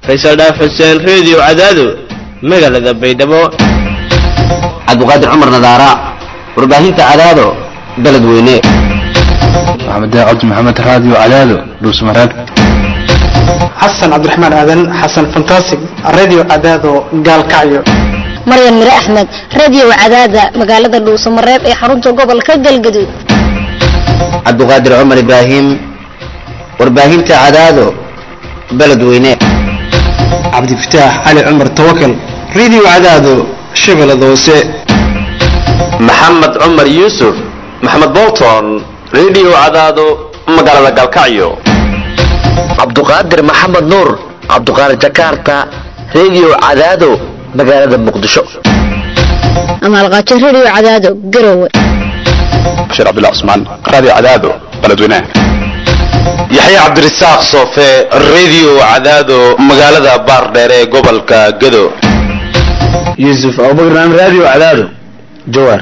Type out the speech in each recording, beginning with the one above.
faysal dhaaf xuseen reediyo cadaado magaalada baydhabo cabdiqaadir cumar nadaara warbaahinta cadaado beledweyne maxamed cabdi maxamed raadiyo cadaado dhuusmareeb xasan cabdiraxmaan aadan xasan fantasig radio cadaado gaalkacyo maryan mire axmed radio cadaada magaalada dhuusamareeb ee xarunta gobolka galgaduud cabdiqaadir cumar ibraahim warbaahinta cadaado beledweyne cabdifataax cali cumar tawakal radio cadaado shabeellada hoose maxamed cumar yuusuf maxamed bolton radio cadaado magaalada galkacyo cabduqaadir maxamed nuur cabduqaadir jakarta radio cadaado magaalada muqdisho amaalqaajo radio cadaado garowe bashiir cabdullah cusmaan raadiyo cadaado beledweynaha yaxye cabdirasaaq soofe radio cadaado magaalada baardheer ee gobolka gado yuusuf abubakar radio cadaado jawaar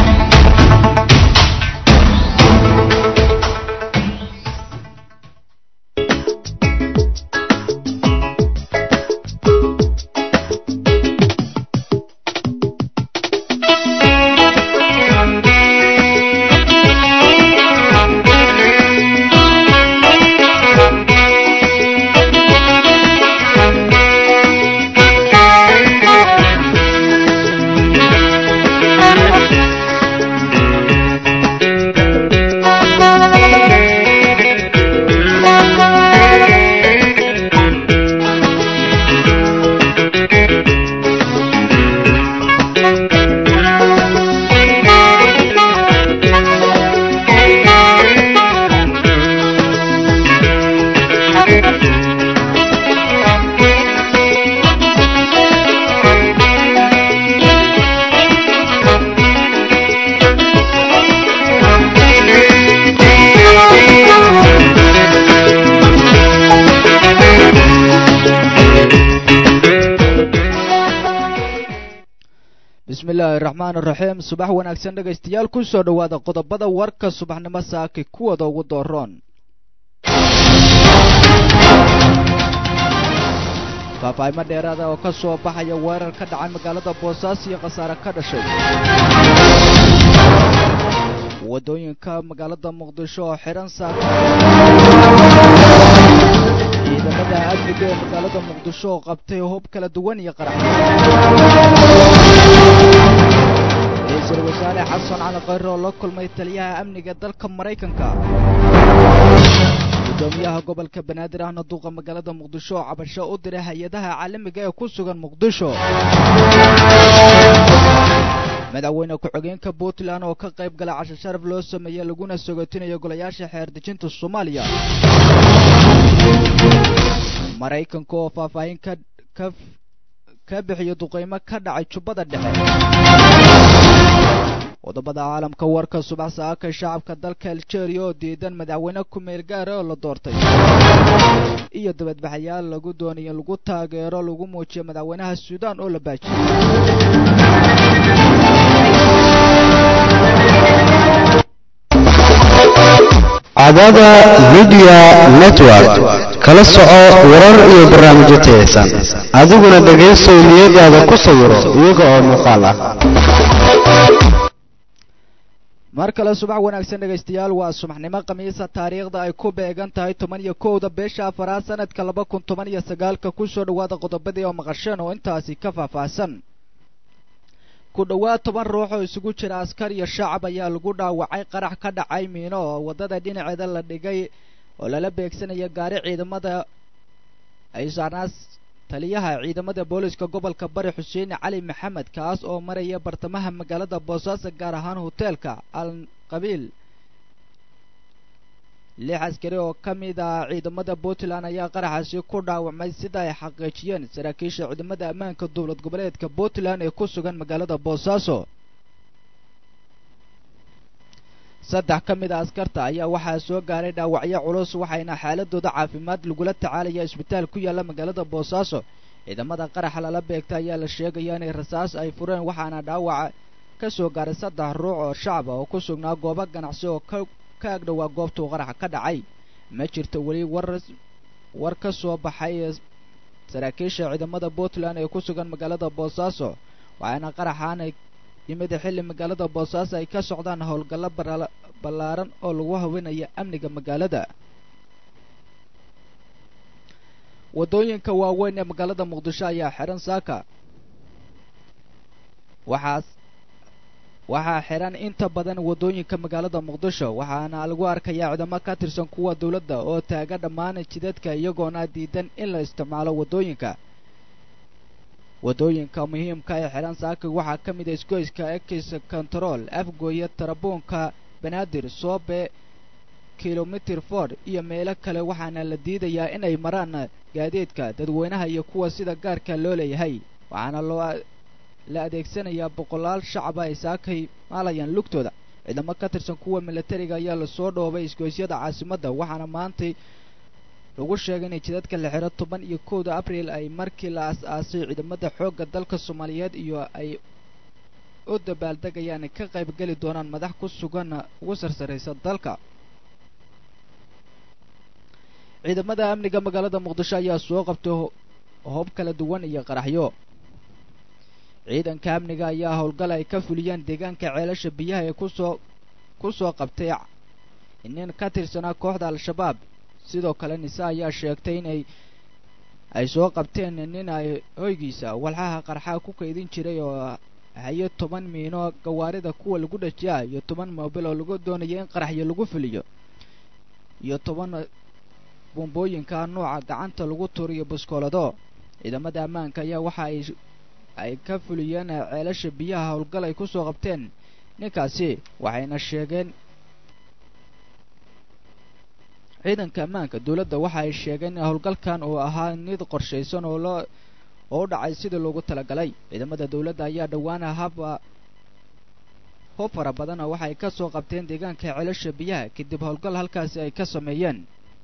bismillaahi raxmaan iraxiim subax wanaagsan dhegaystayaal ku soo dhowaada qodobada warka subaxnimo saaki kuwada ugu dooroon faahfaahimo dheeraada oo ka soo baxaya weerar ka dhacay magaalada boosaaso iyo khasaare ka dhashay waddooyinka magaalada muqdisho oo xidhan saaka ciidamada amniga ee magaalada muqdisho oo qabtay hub kala duwan iyo qarax ra-iisul wasaare xasan cali khayre oo la kulmay taliyaha amniga dalka maraykanka gudoomiyaha gobolka banaadir ahna duuqa magaalada muqdisho oo cabasho u diray hay-adaha caalamiga ee ku sugan muqdisho madaxweyne ku-xigeenka puntland oo ka qayb gala casho sharaf loo sameeyey laguna sogotinayo golayaasha xeer dejinta soomaaliya maraykanka oo faahfaahin ka ka ka bixiyo duqeymo ka dhacay jubbada dhexe qodobada caalamka warka subax saaka shacabka dalka algeria oo diidan madaxweyne ku-meel gaara oo la doortay iyo dabadbaxayaal lagu doonayo lagu taageero lagu muujiyo madaxweynaha suudaan oo la baajiyey cadada midiya network kala soco warar iyo barnaamijyo tayaysan adiguna dhegaysow niyadaada ku sawiro iyaga oo muuqaal ah mar kale subax wanaagsan dhegaystayaal waa subaxnimo khamiisa taariikhda ay ku beegan tahay toban iyo kowda beesha afaraad sanadka laba kun toban iyo sagaalka kusoo dhowaada qodobadii oo maqasheen oo intaasi ka faahfaahsan ku dhowaad toban ruux oo isugu jira askar iyo shacab ayaa lagu dhaawacay qarax ka dhacay miino oo waddada dhinaceeda la dhigay oo lala beegsanaya gaari ciidamada ay saarnaas taliyaha ciidamada booliska gobolka bari xuseen cali maxamed kaas oo maraya bartamaha magaalada boosaaso gaar ahaan hoteelka al qabiil lix askari oo ka mid ah ciidamada puntland ayaa qaraxaasi ku dhaawacmay sida ay xaqiijiyeen saraakiisha ciidamada ammaanka dowlad goboleedka puntland ee ku sugan magaalada boosaaso saddex ka mid a askarta ayaa waxaa soo gaaray dhaawacyo culus waxayna xaaladooda caafimaad lagula tacaalaya isbitaal ku yaalla magaalada boosaaso ciidamada qaraxa lala beegta ayaa la sheegaya inay rasaas ay fureen waxaana dhaawaca ka soo gaaray saddex ruux oo shacaba oo ku sugnaa goobo ganacsi oo ka ka agdhowaa goobtuu qaraxa ka dhacay ma jirto weli war war ka soo baxay saraakiisha ciidamada puntland ee ku sugan magaalada boosaaso waxaana qaraxaana yimid xilli magaalada boosaaso ay ka socdaan howlgallo ballaaran oo lagu haweenaya amniga magaalada waddooyinka waaweyn ee magaalada muqdisho ayaa xihan saaka waxaas waxaa xihan inta badan waddooyinka magaalada muqdisho waxaana lagu arkayaa ciidamo ka tirsan kuwa dowladda oo taaga dhammaan jidadka iyagoona diidan in la isticmaalo waddooyinka waddooyinka muhiimka ee xihan saaka waxaa ka mid a isgoyska ekis control afgooye tarabuunka banaadir soobe kilomitir ford iyo meelo kale waxaana la diidayaa inay maraan gaadiidka dadweynaha iyo kuwa sida gaarka loo leeyahay waxaana loo la adeegsanayaa boqolaal shacaba ay saakay maalayaan lugtooda ciidamo ka tirsan kuwa milatariga ayaa lasoo dhoobay isgoysyada caasimadda waxaana maantay lagu sheegay inay jidadka la xiro toban iyo kowda abriil ay markii la as-aasay ciidamada xoogga dalka soomaaliyeed iyo ay u dabaaldegayaan ka qayb geli doonaan madax ku sugan ugu sarsaraysa dalka ciidamada amniga magaalada muqdisho ayaa soo qabtay hoob kala duwan iyo qaraxyo ciidanka amniga ayaa howlgal ay ka fuliyeen deegaanka ceelasha biyaha ee kusoo ku soo qabtay nin ka tirsanaa kooxda al-shabaab sidoo kale nise ayaa sheegtay inay ay soo qabteen nin ay hoygiisa walxaha qarxaa ku kaydin jiray oo hayo toban miino gawaarida kuwa lagu dhajiya iyo toban moobil oo lagu doonaya in qaraxyo lagu fuliyo iyo toban bumbooyinka nuuca gacanta lagu turiyo buskoolado ciidamada ammaanka ayaa waxa ay ay ka fuliyeen ceelasha biyaha howlgal ay kusoo qabteen ninkaasi waxayna sheegeen ciidanka ammaanka dowladda waxa ay sheegeen in howlgalkan uu ahaa mid qorshaysan oo loo oo u dhacay sidii loogu talagalay ciidamada dowladda ayaa dhowaan haba hub fara badana waxa ay ka soo qabteen deegaanka ceelasha biyaha kadib howlgal halkaasi ay ka sameeyeen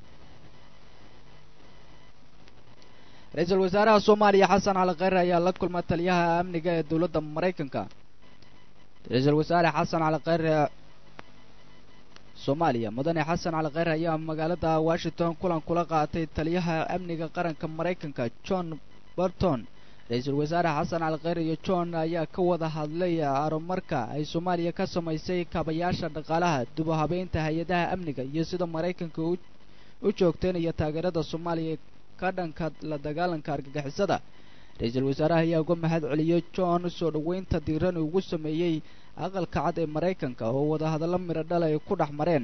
ra-iisul wasaaraha soomaaliya xasan cali kheyre ayaa la kulma taliyaha amniga ee dowladda maraykanka ra-iisul wasaare xasan cali kheyre soomaaliya mudane xasan cali kheyre ayaa magaalada washington kulan kula qaatay taliyaha amniga qaranka maraykanka john barton ra-iisul wasaare xasan cali kheyre iyo john ayaa ka wada hadlay arumarka ay soomaaliya ka samaysay kaabayaasha dhaqaalaha dib u habeynta hay-adaha amniga iyo sida maraykanka u joogteynaya taageerada soomaaliya ka dhanka la dagaalanka argagixisada ra-iisul wasaaraha ayaa uga mahad celiyey john soo dhoweynta diiran ugu sameeyey aqalka cad ee maraykanka oo wadahadallo midho dhal ay ku dhex mareen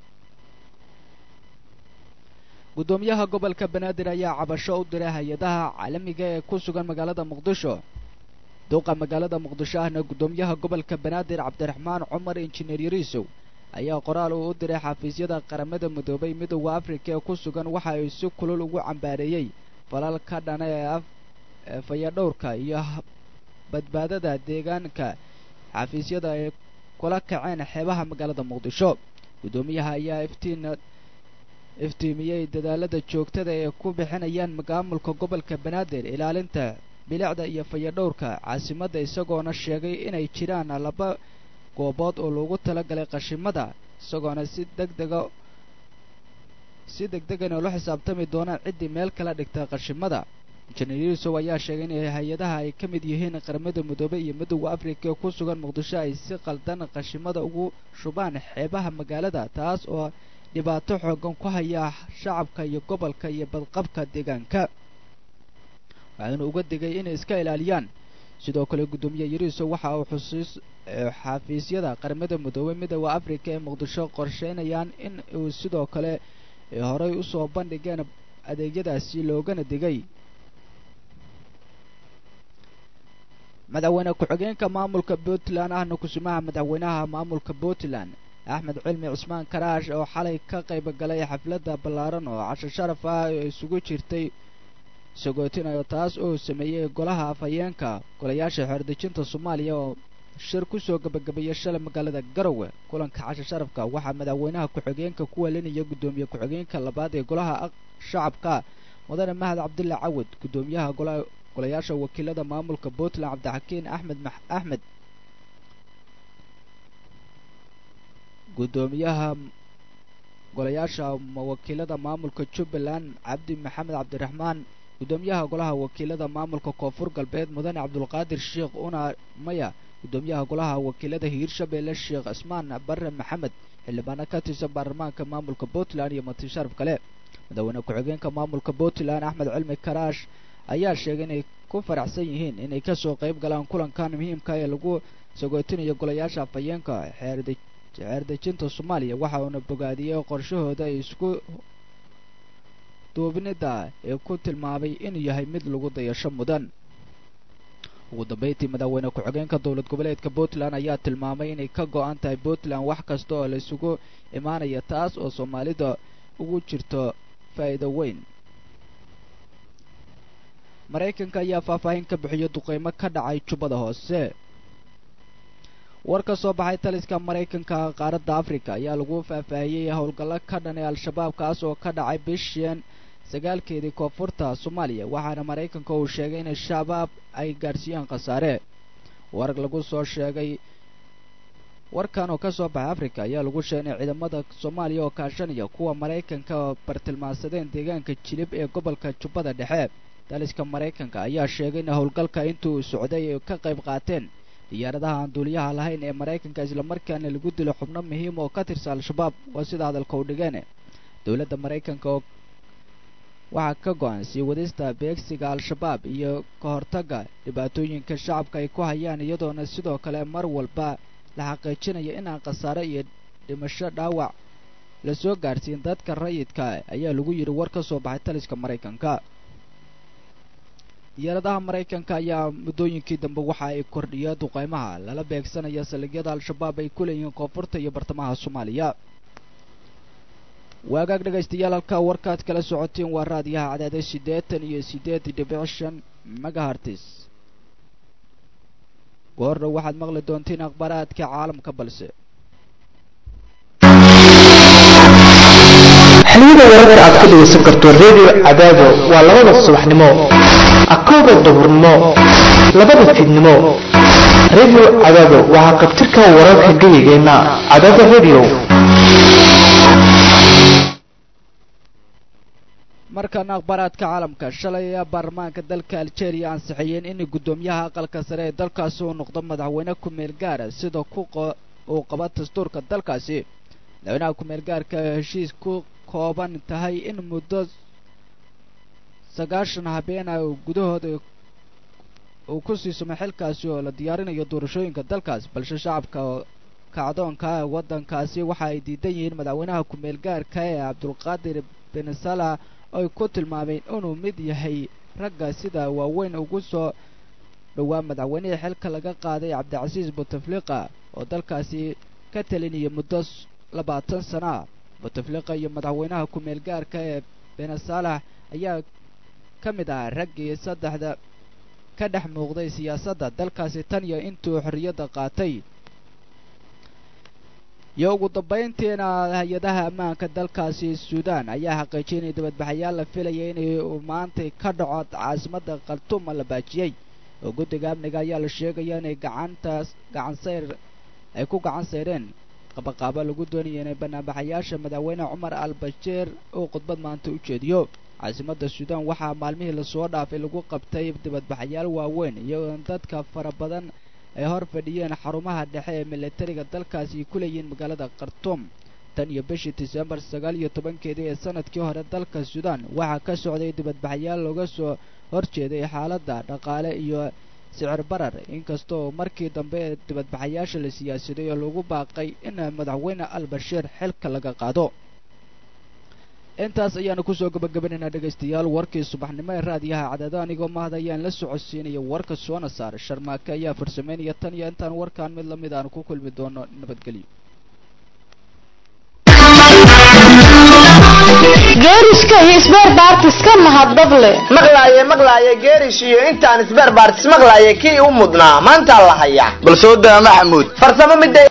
guddoomiyaha gobolka banaadir ayaa cabasho u diray hay-adaha caalamiga ee ku sugan magaalada muqdisho duuqa magaalada muqdisho ahna guddoomiyaha gobolka banaadir cabdiraxmaan cumar injineer yariisow ayaa qoraal uu u diray xafiisyada qaramada midoobay midooda afrika ee ku sugan waxa ay si kulul ugu cambaareeyey falal ka dhana ee fayadhowrka iyo badbaadada deegaanka xafiisyada ay kula kaceen xeebaha magaalada muqdisho guddoomiyaha ayaa iftiin iftiimiyey dadaalada joogtada ee ku bixinayaan maamulka gobolka banaadir ilaalinta bilicda iyo fayadhowrka caasimadda isagoona sheegay inay jiraan laba goobood oo loogu talagalay qashimada isagoona si deg dega si deg degan oo la xisaabtami doonaan ciddii meel kala dhigta qashimada injineer yuusuf ayaa sheegay in hay-adaha ay ka mid yihiin qaramada midoobey iyo midooda afrika ee ku sugan muqdisho ay si qaldan qashimada ugu shubaan xeebaha magaalada taas oo dhibaato xoogan ku haya shacabka iyo gobolka iyo badqabka deegaanka waxaana uga digay inay iska ilaaliyaan sidoo kale guddoomiye yariiso waxa uu xusuus xafiisyada qaramada midoobey midooda afrika ee muqdisho qorsheynayaan in uu sidoo kale horey usoo bandhigeen adeegyadaasi loogana digay madaxweyne ku-xigeenka maamulka puntland ahna kusumaha madaxweynaha maamulka puntland axmed cilmi cusmaan karaash oo xalay ka qayb galay xafladda ballaaran oo casho sharaf ah ee isugu jirtay sagootinayo taas oo sameeyey golaha afhayeenka golayaasha xeerdejinta soomaaliya oo shir kusoo gabagabeeyay shalay magaalada garowe kulanka casho sharafka waxaa madaxweynaha ku-xigeenka ku welinaya guddoomiye ku-xigeenka labaad ee golaha shacabka mudane mahad cabdulla cawad guddoomiyaha golaha golayaasha wakiilada maamulka puntland cabdixakiin axmed axmed guddoomiyaha golayaasha wakiilada maamulka jubbaland cabdi maxamed cabdiraxmaan gudoomiyaha golaha wakiilada maamulka koonfur galbeed mudane cabdulqaadir sheekh una maya gudoomiyaha golaha wakiilada hiirshabeelle sheekh cismaan bare maxamed xildhibaano ka tirsan baarlamaanka maamulka puntland iyo matisharaf kale madaxweyne ku-xigeenka maamulka puntland axmed cilmi karaash ayaa sheegay inay ku faraxsan yihiin inay kasoo qayb galaan kulankan muhiimka ee lagu sagootinayo golayaasha afhayeenka xeerdejinta soomaaliya waxa uuna bogaadiyey qorshahooda ay isku duubnida ee ku tilmaamay inuu yahay mid lagu dayasho mudan ugu dambeyntii madaxweyne ku-xigeenka dowlad goboleedka puntland ayaa tilmaamay inay ka go-an tahay puntland wax kasta oo la isugu imaanaya taas oo soomaalida ugu jirto faa'iido weyn maraykanka ayaa faahfaahin ka bixiyo duqeymo ka dhacay jubbada hoose war ka soo baxay taliska maraykanka qaaradda africa ayaa lagu faahfaahiyey howlgallo ka dhan ee al-shabaab kaas oo ka dhacay bishan sagaalkeedii koonfurta soomaaliya waxaana maraykanka uu sheegay in shabaab ay gaadhsiiyeen khasaare war lagu soo sheegay warkan oo ka soo baxay africa ayaa lagu sheegay in ciidamada soomaaliya oo kaashanaya kuwa maraykanka bartilmaansadeen deegaanka jilib ee gobolka jubbada dhexe taliska maraykanka ayaa sheegay in howlgalka intuu socday ay ka qayb qaateen diyaaradaha aan duuliyaha lahayn ee maraykanka islamarkaana lagu dilo xubno muhiim oo ka tirsan al-shabaab waa sida hadalka u dhigeen dowladda maraykanka oo waxaa ka go-an sii wadista beegsiga al-shabaab iyo ka hortagga dhibaatooyinka shacabka ay ku hayaan iyadoona sidoo kale mar walba la xaqiijinaya inaan khasaare iyo dhimasho dhaawac lasoo gaadhsiin dadka rayidka ayaa lagu yidhi war ka soo baxay taliska maraykanka diyaaradaha maraykanka ayaa muddooyinkii dambe waxa ay kordhiyeen duqeymaha lala beegsanaya saldhigyada al-shabaab ay ku leeyihiin koonfurta iyo bartamaha soomaaliya waagaag dhegaystayaal halkaa warkaad kala socoteen waa raadiyaha cadaade siddeetan iyo siddeed dhibic shan megahartis goordhow waxaad maqli doontiin akhbaaraadka caalamka balse xiliyada wararka aad ka dhegaysan karto redio cadaado waa labada subaxnimo akooda duhurnimo labada fiidnimo redio cadaado waxaa qabtirka wararka geyigeenna cadaada redio markana akhbaaraadka caalamka shalay ayaa baarlamaanka dalka algeria ansixiyeen in guddoomiyaha aqalka sare ee dalkaasi uu noqdo madaxweyne ku-meel gaara sida uu qaba dastuurka dalkaasi madaxweynaha ku-meel gaarka heshiis ku kooban tahay in muddo sagaashan habeena gudahooda uu ku siisamo xilkaasi oo la diyaarinayo doorashooyinka dalkaas balse shacabka kacdoonka waddankaasi waxa ay diidan yihiin madaxweynaha ku-meel gaarka ee cabdulqaadir bin salah oy ku tilmaameen inuu mid yahay ragga sida waaweyn ugu soo dhowaa madaxweynihii xilka laga qaaday cabdicasiis buteflika oo dalkaasi ka talinaya muddo labaatan sana ah buteflika iyo madaxweynaha ku-meel gaarka ee benesalax ayaa ka mid ah raggii saddexda ka dhex muuqday siyaasadda dalkaasi tan iyo intuu xorriyadda qaatay iyo ugu dambayntiina hay-adaha ammaanka dalkaasi suudaan ayaa xaqiijiyay inay dibadbaxayaal la filaya inay maantay ka dhaco caasimadda khartuuma la baajiyey oo guddiga amniga ayaa la sheegaya inay gacantaas gacansayr ay ku gacan sayreen qabaqaabo lagu doonaya inay banaanbaxayaasha madaxweyne cumar al bashiir uu khudbad maanta u jeediyo caasimadda suudaan waxaa maalmihii lasoo dhaafay lagu qabtay dibadbaxayaal waaweyn iyagoo dadka fara badan ay hor fadhiyeen xarumaha dhexe ee militariga dalkaasi ay ku leeyihiin magaalada khartuum tan iyo bishii disembar sagaal iyo tobankeedii ee sanadkii hore dalka suudaan waxaa ka socday dibadbaxayaal looga soo horjeeday xaaladda dhaqaale iyo sicir barar inkastoo markii dambe ee dibadbaxayaasha la siyaasaday oo lagu baaqay in madaxweyne al bashiir xilka laga qaado intaas ayaanu kusoo gabagabanaynaa dhegaystayaal warkii subaxnimo ee raadiyaha cadaado anigoo mahad ayaan la socodsiinaya warka soona saar sharmaake ayaa farsamaynaya tan iyo intaan warkaan mid lamid aanu ku kulmi doono nabadgelyo geeriska iyo isbeer baartiska mahadable maqlaaye maqlaaye geerish iyo intaan isbeer baartis maqlaaye kii u mudnaa maanta la haya bal soo daa maxamuud farsamo midda